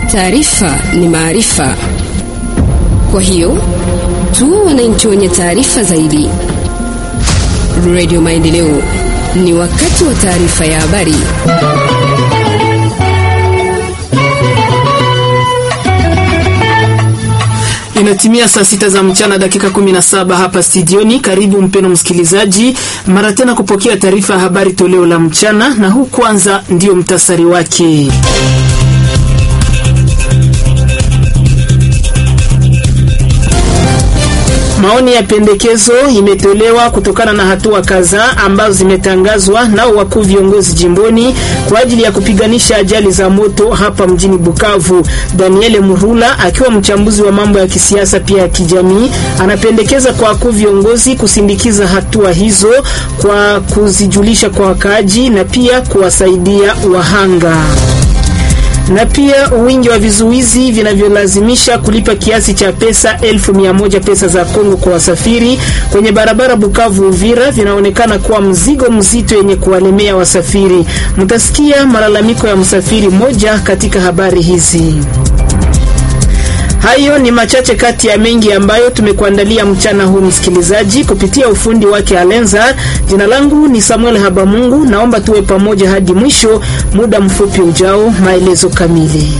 Taarifa ni maarifa, kwa hiyo tu wananchi wenye taarifa zaidi. Radio Maendeleo, ni wakati wa taarifa ya habari. Inatimia saa sita za mchana dakika 17 hapa studioni. Karibu mpeno msikilizaji, mara tena kupokea taarifa ya habari toleo la mchana, na huu kwanza ndio mtasari wake. Maoni ya pendekezo imetolewa kutokana na hatua kadhaa ambazo zimetangazwa nao wakuu viongozi jimboni kwa ajili ya kupiganisha ajali za moto hapa mjini Bukavu. Daniel Murula akiwa mchambuzi wa mambo ya kisiasa pia ya kijamii, anapendekeza kwa wakuu viongozi kusindikiza hatua hizo kwa kuzijulisha kwa wakaaji na pia kuwasaidia wahanga na pia wingi wa vizuizi vinavyolazimisha kulipa kiasi cha pesa elfu mia moja pesa za Kongo kwa wasafiri kwenye barabara Bukavu Uvira vinaonekana kuwa mzigo mzito yenye kuwalemea wasafiri. Mtasikia malalamiko ya msafiri moja katika habari hizi. Hayo ni machache kati ya mengi ambayo tumekuandalia mchana huu, msikilizaji, kupitia ufundi wake Alenza. Jina langu ni Samuel Habamungu, naomba tuwe pamoja hadi mwisho. Muda mfupi ujao, maelezo kamili.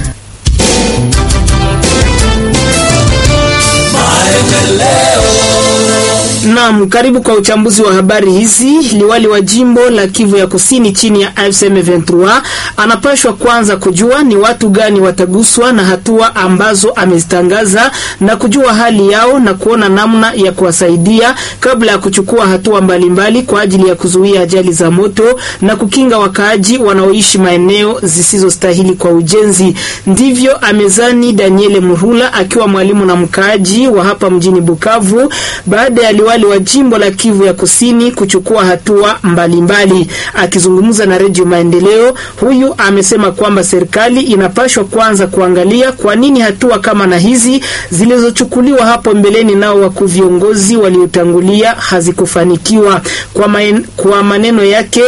Naam, karibu kwa uchambuzi wa habari hizi. Liwali wa jimbo la Kivu ya Kusini chini ya AFC M23 anapashwa kwanza kujua ni watu gani wataguswa na hatua ambazo amezitangaza na kujua hali yao na kuona namna ya kuwasaidia kabla ya kuchukua hatua mbalimbali mbali kwa ajili ya kuzuia ajali za moto na kukinga wakaaji wanaoishi maeneo zisizostahili kwa ujenzi. Ndivyo amezani Daniele Muhula akiwa mwalimu na mkaaji wa hapa mjini Bukavu baada ya liwali wa jimbo la Kivu ya Kusini kuchukua hatua mbalimbali. Akizungumza na Redio Maendeleo, huyu amesema kwamba serikali inapashwa kwanza kuangalia kwa nini hatua kama na hizi zilizochukuliwa hapo mbeleni nao wakuu viongozi waliotangulia hazikufanikiwa. Kwa, maen, kwa maneno yake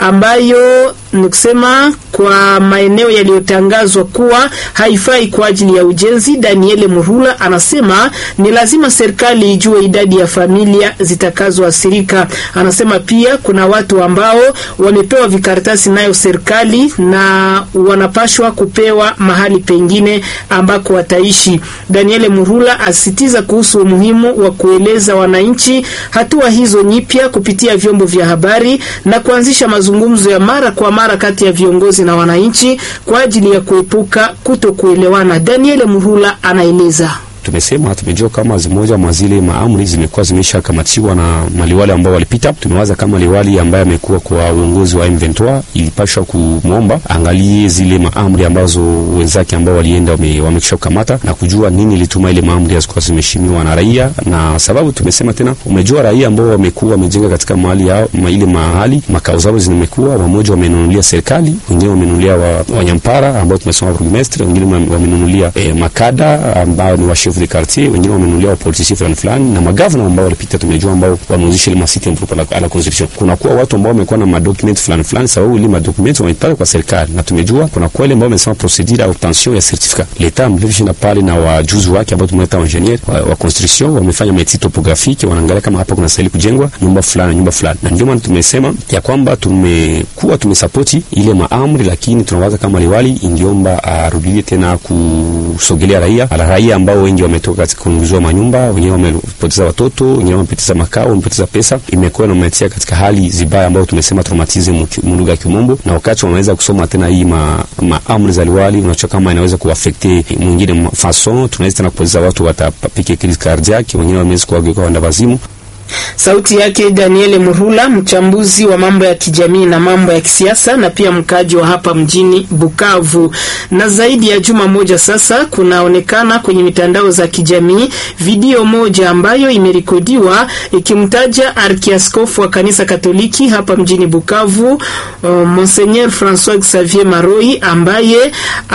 ambayo ni kusema kwa maeneo yaliyotangazwa kuwa haifai kwa ajili ya ujenzi, Daniele Murula anasema ni lazima serikali ijue idadi ya familia zitakazoathirika. Anasema pia kuna watu ambao wamepewa vikaratasi nayo serikali na wanapashwa kupewa mahali pengine ambako wataishi. Daniele Murula asisitiza kuhusu umuhimu wa kueleza wananchi hatua hizo nyipya kupitia vyombo vya habari na kuanzisha mazungumzo ya mara kwa mara kati ya viongozi na wananchi kwa ajili ya kuepuka kutokuelewana. Daniele Murula anaeleza. Tumesema tumejua kama zimoja mwa zile maamri zimekuwa zimeshakamatiwa na maliwali ambao walipita. Tumewaza kama liwali ambaye amekuwa kwa uongozi wa M23 ilipashwa kumwomba angalie zile maamri ambazo wenzake ambao walienda wamekisha kukamata na kujua nini ilituma ile maamri hazikuwa zimeshimiwa na raia, na sababu tumesema tena, umejua raia ambao wamekuwa wamejenga katika mahali yao ma ile mahali makao zao zimekuwa, wamoja wamenunulia serikali, wengine wamenunulia wa, wanyampara ambao tumesema burgmestre, wengine wamenunulia eh, makada ambao ni wa de quartier wengine wamenunulia wapolitisi fulani fulani na magavana ambao walipita, tumejua ambao wameuzisha ile masiti mpropo la, la construction. Kuna kuwa watu ambao wamekuwa na madocument fulani fulani, sababu ile madocument wamepata kwa serikali, na tumejua kuna kwa ile ambao wamesema procedure ya obtention ya certificat leta amlivishina pale na wajuzi wake ambao tumeita engineer wa, wa construction wamefanya meti topographique, wanaangalia kama hapa kuna stahili kujengwa nyumba fulani nyumba fulani, na ndio maana tumesema ya kwamba tumekuwa tumesapoti ile maamri, lakini tunawaza kama liwali ingiomba arudilie tena kusogelea raia ala raia ambao wengi wametoka katika kuunguzwa manyumba, wengine wamepoteza watoto, wengine wamepoteza makao, wamepoteza pesa. Imekuwa inametia katika hali zibaya ambayo tumesema traumatism lugha ya Kimombo, na wakati wanaweza kusoma tena hii ma, ma amri za liwali, unachoka kama inaweza kuafekte mwingine fason, tunaweza tena kupoteza watu, watapike crise cardiaque, wengine wameweza kuageuka wanda wazimu. Sauti yake Daniele Murula, mchambuzi wa mambo ya kijamii na mambo ya kisiasa na pia mkaji wa hapa mjini Bukavu. Na zaidi ya juma moja sasa, kunaonekana kwenye mitandao za kijamii video moja ambayo imerekodiwa ikimtaja arkiaskofu wa kanisa Katoliki hapa mjini Bukavu, uh, Monseigneur Francois Xavier Maroi ambaye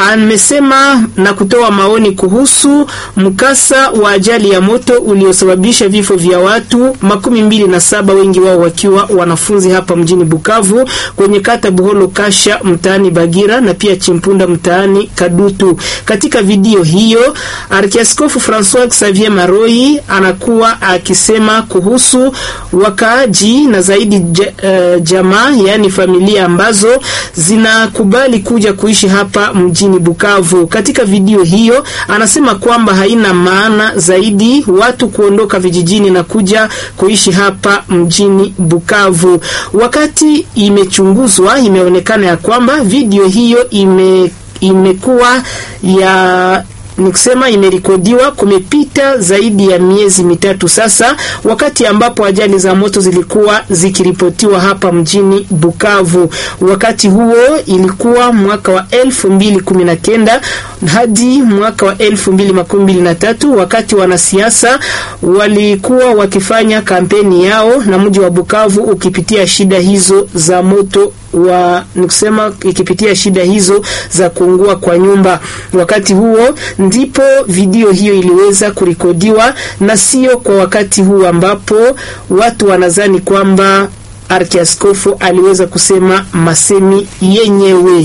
amesema na kutoa maoni kuhusu mkasa wa ajali ya moto uliosababisha vifo vya watu makumi mbili na saba, wengi wao wakiwa wanafunzi hapa mjini Bukavu kwenye kata Buholo Kasha mtaani Bagira na pia Chimpunda mtaani Kadutu. Katika video hiyo Arkiaskofu Francois Xavier Maroi anakuwa akisema kuhusu wakaaji na zaidi ja, uh, jamaa yaani familia ambazo zinakubali kuja kuishi hapa mjini Bukavu. Katika video hiyo anasema kwamba haina maana zaidi watu kuondoka vijijini na kuja kuishi hapa mjini Bukavu. Wakati imechunguzwa, imeonekana ya kwamba video hiyo ime imekuwa ya ni kusema imerekodiwa kumepita zaidi ya miezi mitatu sasa, wakati ambapo ajali za moto zilikuwa zikiripotiwa hapa mjini Bukavu. Wakati huo ilikuwa mwaka wa elfu mbili kumi na kenda hadi mwaka wa elfu mbili makumi mbili na tatu wakati wanasiasa walikuwa wakifanya kampeni yao na mji wa Bukavu ukipitia shida hizo za moto wa nikusema ikipitia shida hizo za kuungua kwa nyumba. Wakati huo ndipo video hiyo iliweza kurekodiwa, na sio kwa wakati huu ambapo watu wanadhani kwamba arkiaskofu aliweza kusema masemi yenyewe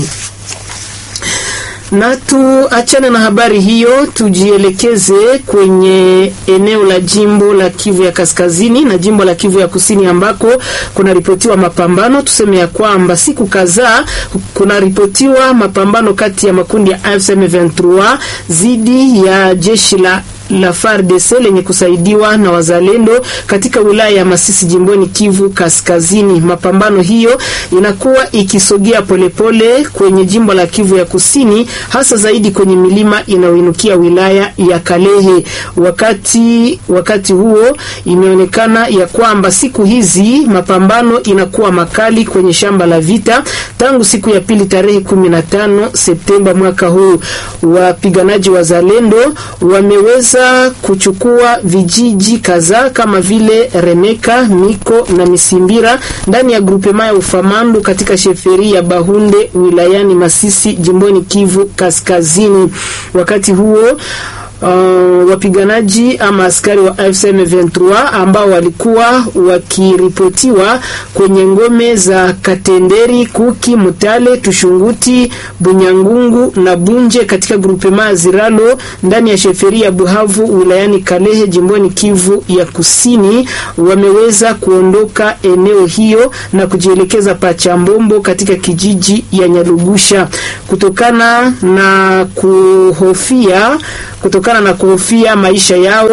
na tuachane na habari hiyo, tujielekeze kwenye eneo la jimbo la Kivu ya Kaskazini na jimbo la Kivu ya Kusini ambako kunaripotiwa mapambano. Tuseme ya kwamba siku kadhaa kunaripotiwa mapambano kati ya makundi ya AFC M23 dhidi ya jeshi la la FARDC lenye kusaidiwa na wazalendo katika wilaya ya Masisi jimboni Kivu Kaskazini. Mapambano hiyo inakuwa ikisogea polepole kwenye jimbo la Kivu ya Kusini, hasa zaidi kwenye milima inayoinukia wilaya ya Kalehe. Wakati wakati huo imeonekana ya kwamba siku hizi mapambano inakuwa makali kwenye shamba la vita tangu siku ya pili tarehe 15 Septemba mwaka huu. Wapiganaji wazalendo wameweza kuchukua vijiji kadhaa kama vile Remeka, Miko na Misimbira ndani ya grupema ya Ufamandu katika sheferi ya Bahunde wilayani Masisi jimboni Kivu Kaskazini. Wakati huo Uh, wapiganaji ama askari wa AFC M23 ambao walikuwa wakiripotiwa kwenye ngome za Katenderi, Kuki, Mutale, Tushunguti, Bunyangungu na Bunje katika grupema Ziralo ndani ya sheferi ya Buhavu wilayani Kalehe jimboni Kivu ya Kusini wameweza kuondoka eneo hiyo na kujielekeza Pachambombo katika kijiji ya Nyalugusha kutokana na kuhofia kutokana na kuhofia maisha yao.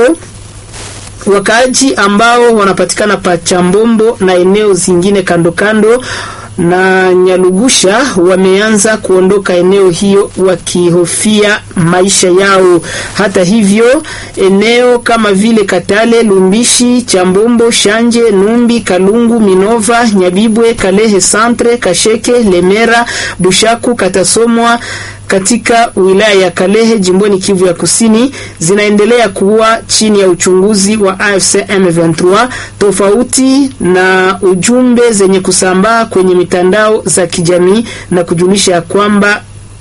Wakaaji ambao wanapatikana Pachambombo na eneo zingine kando kando na Nyalugusha wameanza kuondoka eneo hiyo wakihofia maisha yao. Hata hivyo, eneo kama vile Katale, Lumbishi, Chambombo, Shanje, Numbi, Kalungu, Minova, Nyabibwe, Kalehe Centre, Kasheke, Lemera, Bushaku, Katasomwa katika wilaya ya Kalehe jimboni Kivu ya Kusini zinaendelea kuwa chini ya uchunguzi wa AFC M23, tofauti na ujumbe zenye kusambaa kwenye mitandao za kijamii na kujulisha ya kwamba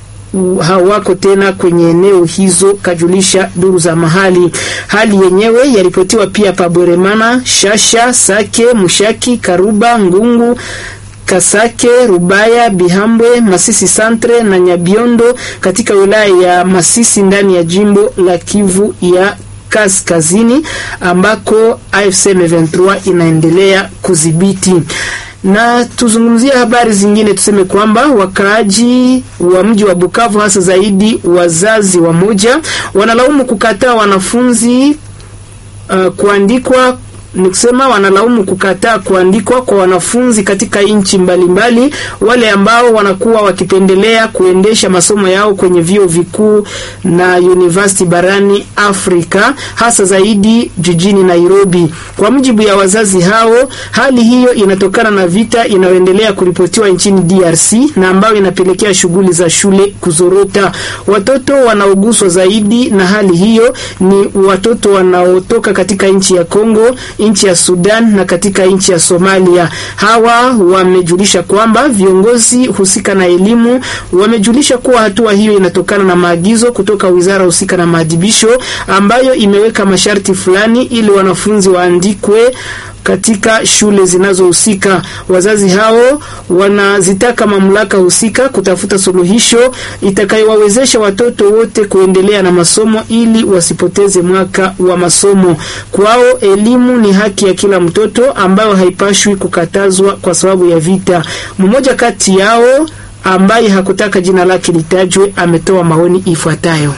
hawako tena kwenye eneo hizo, kajulisha duru za mahali. Hali yenyewe yaripotiwa pia Paboremana, Shasha, Sake, Mushaki, Karuba, Ngungu Kasake, Rubaya, Bihambwe, Masisi Centre na Nyabiondo katika wilaya ya Masisi ndani ya jimbo la Kivu ya Kaskazini ambako AFC M23 inaendelea kudhibiti. Na tuzungumzie habari zingine, tuseme kwamba wakaaji wa mji wa Bukavu hasa zaidi wazazi wa moja wanalaumu kukataa wanafunzi uh, kuandikwa ni kusema wanalaumu kukataa kuandikwa kwa wanafunzi katika nchi mbalimbali, wale ambao wanakuwa wakipendelea kuendesha masomo yao kwenye vyuo vikuu na university barani Afrika, hasa zaidi jijini Nairobi. Kwa mujibu ya wazazi hao, hali hiyo inatokana na vita inayoendelea kuripotiwa nchini DRC na ambayo inapelekea shughuli za shule kuzorota. Watoto wanaoguswa zaidi na hali hiyo ni watoto wanaotoka katika nchi ya Kongo nchi ya Sudan na katika nchi ya Somalia. Hawa wamejulisha kwamba viongozi husika na elimu wamejulisha kuwa hatua hiyo inatokana na maagizo kutoka wizara husika na maadhibisho ambayo imeweka masharti fulani ili wanafunzi waandikwe katika shule zinazohusika. Wazazi hao wanazitaka mamlaka husika kutafuta suluhisho itakayowawezesha watoto wote kuendelea na masomo ili wasipoteze mwaka wa masomo. Kwao elimu ni haki ya kila mtoto ambayo haipashwi kukatazwa kwa sababu ya vita. Mmoja kati yao ambaye hakutaka jina lake litajwe ametoa maoni ifuatayo.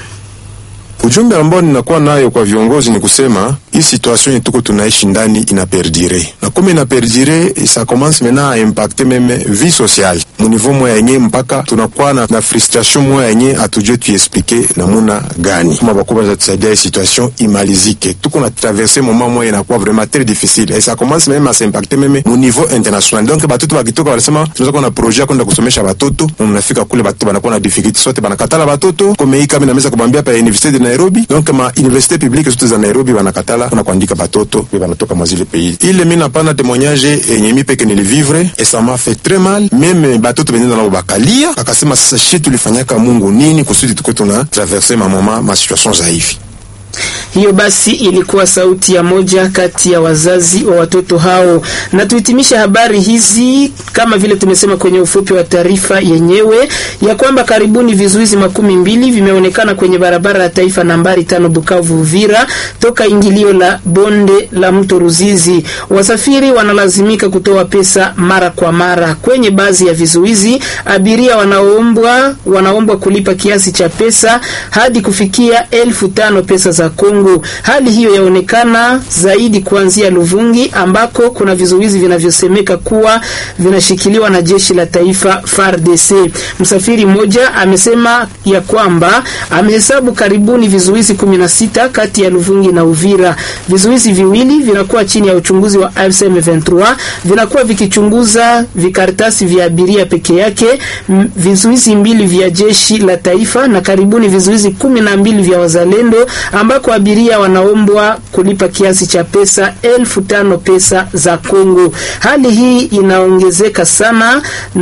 Ujumbe ambao ninakuwa nayo kwa viongozi ni kusema hii situation yetu tuko tunaishi ndani ina perdure, na kama ina perdure ça commence maintenant à impacter meme vie sociale mu niveau moya yenye mpaka tunakuwa na, na frustration moya yenye hatujue tuexplike namuna gani kama bakubwa za tusaidia hii situation imalizike. Tuko na traverser moment moya inakuwa vraiment très difficile et ça commence même à s'impacter meme mu niveau international. Donc batoto bakitoka wanasema tunaweza kuwa na projet ya kwenda kusomesha batoto, mnafika kule batoto banakuwa na difficulty sote, banakatala batoto kama hii kama inaweza kubambia pa university de Nairobi donc ma université publique zote za Nairobi wanakatala kuna kuandika batoto pe banatoka mwazile pays ile. Mimi napana témoignage yenye mimi peke nilivivre et ça m'a fait très mal, même batoto benenda nabo bakalia, akasema sasa shi tulifanyaka Mungu nini kusudi tuko tuna traverser ma mama ma situation za hivi hiyo basi ilikuwa sauti ya moja kati ya wazazi wa watoto hao. Na tuhitimisha habari hizi kama vile tumesema kwenye ufupi wa taarifa yenyewe ya kwamba karibuni vizuizi makumi mbili vimeonekana kwenye barabara ya taifa nambari tano Bukavu Uvira, toka ingilio la bonde la mto Ruzizi. Wasafiri wanalazimika kutoa pesa mara kwa mara. Kwenye baadhi ya vizuizi, abiria wanaombwa wanaombwa kulipa kiasi cha pesa hadi kufikia elfu tano pesa za Kongo. Hali hiyo yaonekana zaidi kuanzia Luvungi ambako kuna vizuizi vinavyosemeka kuwa vinashikiliwa na jeshi la taifa FARDC. Msafiri mmoja amesema ya kwamba amehesabu karibuni vizuizi 16 kati ya Luvungi na Uvira. Vizuizi viwili vinakuwa chini ya uchunguzi wa M23, vinakuwa vikichunguza vikaratasi vya abiria peke yake, vizuizi mbili vya jeshi la taifa na karibuni vizuizi kumi na mbili vya wazalendo ambako abiria wanaombwa kulipa kiasi cha pesa elfu tano pesa za Kongo. Hali hii inaongezeka sana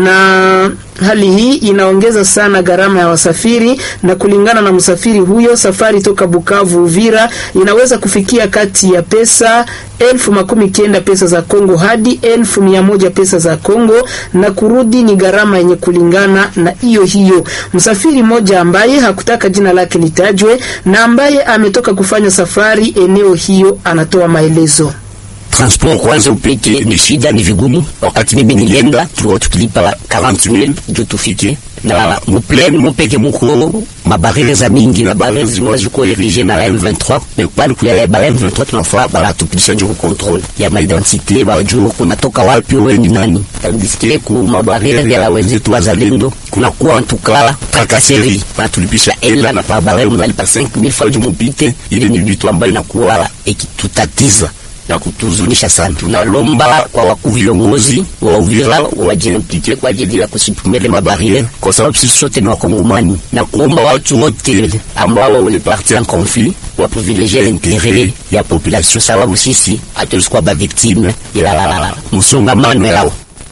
na hali hii inaongeza sana gharama ya wasafiri, na kulingana na msafiri huyo, safari toka Bukavu Uvira inaweza kufikia kati ya pesa elfu makumi kenda pesa za Kongo hadi elfu mia moja pesa za Kongo, na kurudi ni gharama yenye kulingana na hiyo hiyo. Msafiri mmoja ambaye hakutaka jina lake litajwe na ambaye ametoka kufanya safari eneo hiyo anatoa maelezo. Transport kwanza upite ni shida, ni vigumu. Wakati mimi nilienda tulikuwa tukilipa 40000 ndio tufike na mupleni mupeke muko mabarele za mingi na barele zimoja ziko erige na la M23 mais kwani kule ba M23 tunafaa bala tupitisha njo control ya ma identite ba juu kunatoka wapi wewe ni nani tandisikile ku mabarele ya la wenzetu wazalendo kuna kuwa tukala trakaseri ba tulipisha ela na pa barele mnalipa 5000 francs mupite ile ni vitu ambayo inakuwa ikitutatiza na kutuzunisha sana. Tunalomba kwa wakuu viongozi wa Uvira wajiimplike kwa ajili ya kusitumele mabarile, kwa sababu sisi sote ni Wakongomani, na kuomba watu wote ambao waliparti en conflit waprivilegie l'interet ya population, sababu sisi hatulisikuwa ba victime ila msongamano yao.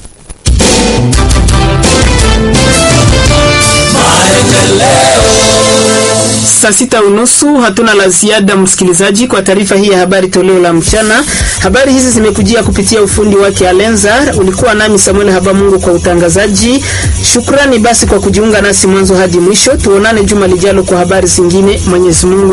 Saa sita unusu hatuna la ziada, msikilizaji, kwa taarifa hii ya habari toleo la mchana. Habari hizi zimekujia kupitia ufundi wake Alenzar. Ulikuwa nami Samuel Habamungu kwa utangazaji. Shukrani basi kwa kujiunga nasi mwanzo hadi mwisho. Tuonane juma lijalo kwa habari zingine. Mwenyezi Mungu